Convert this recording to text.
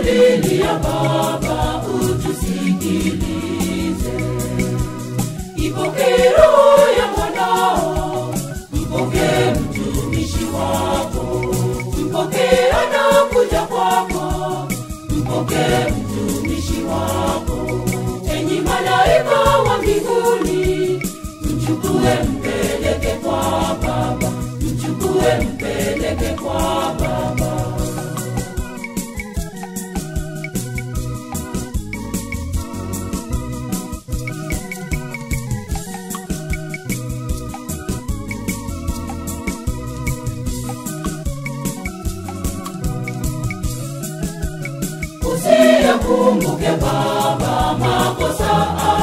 tunakulilia Baba, utusikilize. Ipokee roho ya mwanao, mpokee mtumishi wako, mpokee anakuja kwako, mpokee mtumishi wako. Enyi malaika wa mbinguni, mchukue mpeleke kwa Baba, mchukue mpeleke kwa Baba. Usiyakumbuke Baba makosa